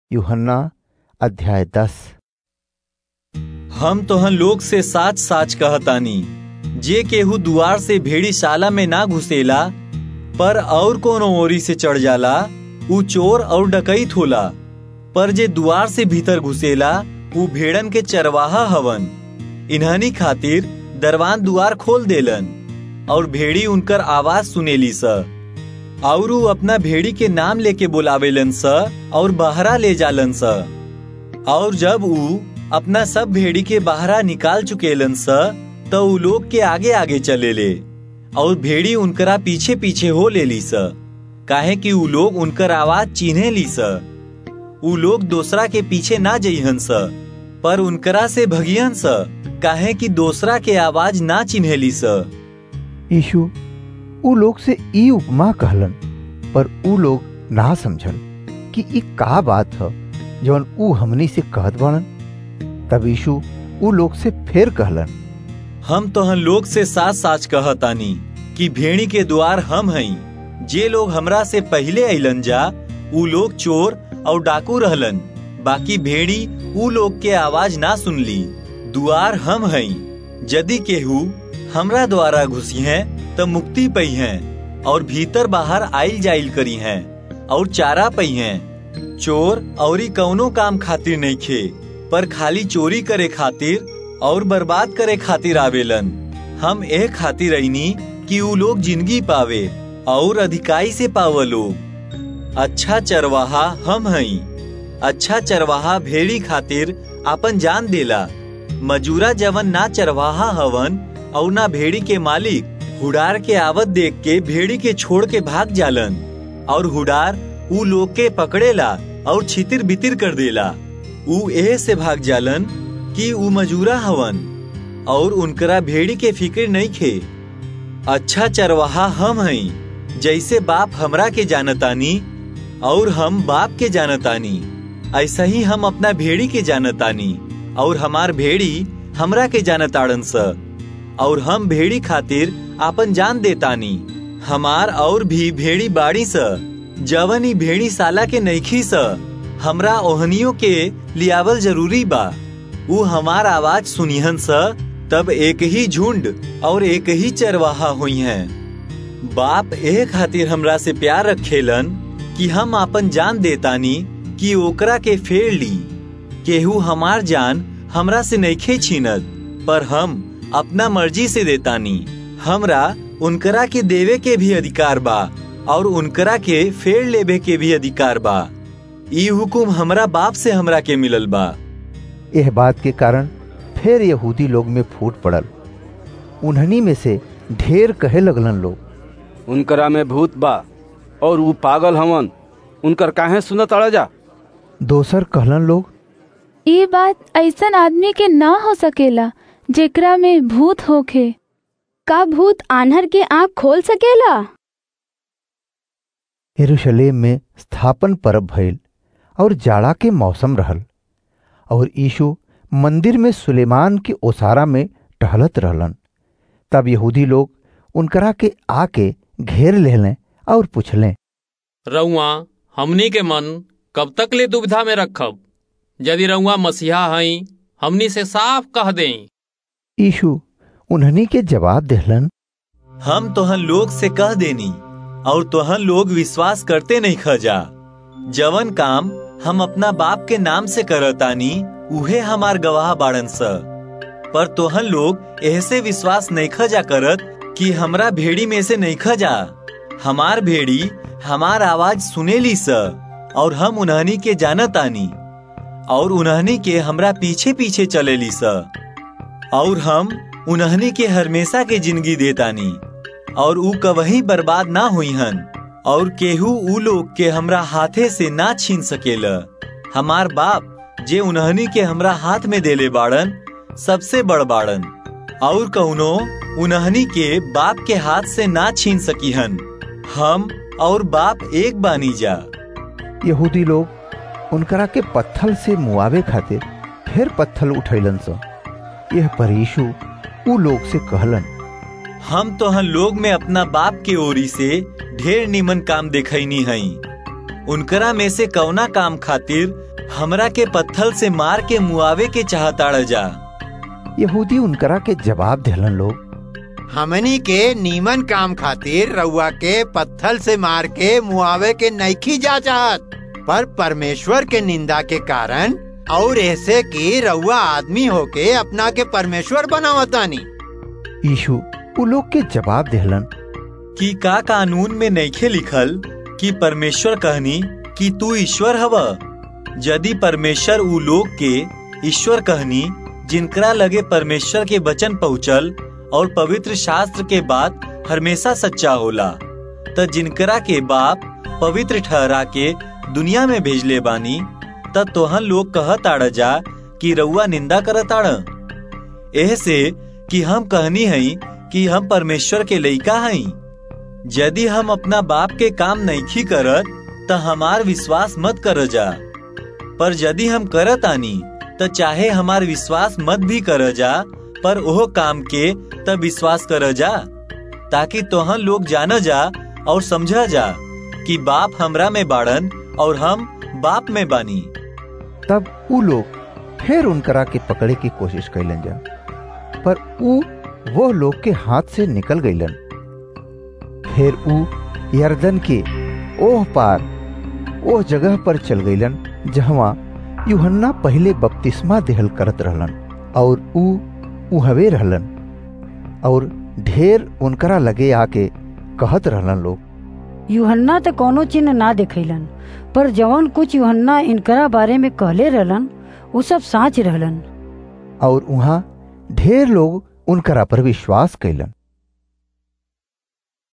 यूहन्ना अध्याय दस हम तोहन लोग से साच साच कहतानी जे केहू दुआर से भेड़ीशाला में ना घुसेला पर और कोनो ओरी से चढ़ जाला ऊ चोर और डकैत होला पर जे दुआर से भीतर घुसेला ऊ भेड़न के चरवाहा हवन इन्हनी खातिर दरवान दुआर खोल देलन और भेड़ी उनकर आवाज सुनेली स और ऊ अपना भेड़ी के नाम लेके बुलावेलन स और बहरा ले जालन स और जब ऊ अपना सब भेड़ी के बाहरा निकाल चुकेलन स तो ऊ लोग के आगे आगे चले ले और भेड़ी उनकरा पीछे पीछे हो ले ली स काहे कि ऊ लोग उनकर आवाज चिन्हे ली स ऊ लोग दूसरा के पीछे ना जइहन स पर उनकरा से भगियन स काहे कि दूसरा के आवाज ना चिन्हेली स यीशु ऊ लोग से ई उपमा कहलन पर ऊ लोग ना समझल कि ई का बात ह जवन ऊ हमनी से कहत बाड़न तब यीशु ऊ लोग से फिर कहलन हम तोहन लोग से साच साच कहतानी कि भेड़ी के द्वार हम हई जे लोग हमरा से पहले अइलन जा ऊ लोग चोर और डाकू रहलन बाकी भेड़ी ऊ लोग के आवाज ना सुनली दुआर हम हई यदि केहू हमरा द्वारा घुसी हैं तो मुक्ति पई हैं और भीतर बाहर आइल जाइल करी हैं और चारा पई हैं चोर औरी कौनो काम खातिर नहीं खे पर खाली चोरी करे खातिर और बर्बाद करे खातिर आवेलन हम ए खातिर रहीनी कि ऊ लोग जिंदगी पावे और अधिकाई से पाव लोग अच्छा चरवाहा हम हई अच्छा चरवाहा भेड़ी खातिर आपन जान देला मजूरा जवन ना चरवाहा हवन और ना भेड़ी के मालिक हुडार के आवत देख के भेड़ी के छोड़ के भाग जालन और हुडार ऊ लोग के पकड़ेला और छितिर बितिर कर देला ऊ एह से भाग जालन कि ऊ मजूरा हवन और उनकरा भेड़ी के फिक्र नहीं खे अच्छा चरवाहा हम हई जैसे बाप हमरा के जानतानी और हम बाप के जानतानी ऐसा ही हम अपना भेड़ी के जानतानी और हमार भेड़ी हमरा के जानताड़न स और हम भेड़ी खातिर आपन जान देतानी हमार और भी भेड़ी बाड़ी स जवन ही भेड़ी साला के नईखी स हमरा ओहनियों के लियावल जरूरी बा ऊ हमार आवाज सुनिहन स तब एक ही झुंड और एक ही चरवाहा हुई हैं बाप एह खातिर हमरा से प्यार रखेलन कि हम आपन जान देतानी कि ओकरा के फेर ली केहू हमार जान हमरा से नईखे छीनत पर हम अपना मर्जी से देतानी हमरा उनकरा के देवे के भी अधिकार बा और उनकरा के फेर लेवे के भी अधिकार बा ई हुकुम हमरा बाप से हमरा के मिलल बा यह बात के कारण फिर यहूदी लोग में फूट पड़ल उन्हनी में से ढेर कहे लगलन लोग उनकरा में भूत बा और ऊ पागल हवन उनकर काहे सुनत अड़ जा दोसर कहलन लोग ये बात ऐसन आदमी के ना हो सकेला जेकरा में भूत होखे का भूत आन्हर के आंख खोल सकेला यरूशलेम में स्थापन पर्व भइल और जाड़ा के मौसम रहल और यीशु मंदिर में सुलेमान के ओसारा में टहलत रहलन तब यहूदी लोग उनकरा के आके घेर लेलें और पूछलें रउआ हमनी के मन कब तक ले दुविधा में रखब यदि रउआ मसीहा हई हमनी से साफ कह दें यीशु उन्हनी के जवाब देहलन हम तोहन लोग से कह देनी और तोहन लोग विश्वास करते नहीं खजा जवन काम हम अपना बाप के नाम से करतानी उहे हमार गवाह बाड़न स पर तोहन लोग ऐसे विश्वास नहीं खजा करत कि हमरा भेड़ी में से नहीं खजा हमार भेड़ी हमार आवाज सुनेली स और हम उन्हनी के जानतानी और उन्हनी के हमरा पीछे पीछे चलेली स और हम उन्हनी के हमेशा के जिंदगी देतानी और ऊ कवही बर्बाद ना हुई हन और केहू ऊ लोग के हमरा हाथे से ना छीन सकेला हमार बाप जे उन्हनी के हमरा हाथ में देले बाड़न सबसे बड़ बाड़न और कौनो उन्हनी के बाप के हाथ से ना छीन सकी हन हम और बाप एक बानी जा यहूदी लोग उनकरा के पत्थल से मुआवे खातिर फिर पत्थल उठैलन स यह पर यीशु ऊ लोग से कहलन हम तोहन लोग में अपना बाप के ओरी से ढेर निमन काम देखनी हई उनकरा में से कौना काम खातिर हमरा के पत्थल से मार के मुआवे के चाहताड़ जा यहूदी उनकरा के जवाब दिलन लोग हमनी के नीमन काम खातिर रउआ के पत्थल से मार के मुआवे के नईखी जा चाहत पर परमेश्वर के निंदा के कारण और ऐसे कि रउआ आदमी होके अपना के परमेश्वर बनावतानी यीशु उ लोग के जवाब दिलन कि का कानून में नईखे लिखल कि परमेश्वर कहनी कि तू ईश्वर हव यदि परमेश्वर उ लोग के ईश्वर कहनी जिनकरा लगे परमेश्वर के वचन पहुँचल और पवित्र शास्त्र के बात हमेशा सच्चा होला त जिनकरा के बाप पवित्र ठहरा के दुनिया में भेजले बानी त तोहन लोग कहताड़ जा कि रउआ निंदा करताड़ एह से कि हम कहनी हई कि हम परमेश्वर के लइका हई यदि हम अपना बाप के काम नईखी करत त हमार विश्वास मत कर जा पर यदि हम करत आनी त चाहे हमार विश्वास मत भी कर जा पर ओह काम के त विश्वास कर जा ताकि तोहन लोग जान जा और समझा जा कि बाप हमरा में बाड़न और हम बाप में बानी तब उ लोग फिर उनकरा के पकड़े की कोशिश कैलन जा पर उ वो लोग के हाथ से निकल गईलन फिर उ यर्दन के ओह पार ओह जगह पर चल गईलन जहवा यूहन्ना पहले बपतिस्मा देहल करत रहलन और उ उहवे रहलन और ढेर उनकरा लगे आके कहत रहलन लोग यूहन्ना तो कोनो चिन्ह ना देखैलन पर जवन कुछ यूहन्ना इनकरा बारे में कहले रहलन उ सब साच रहलन और वहाँ ढेर लोग उनकरा पर विश्वास कैलन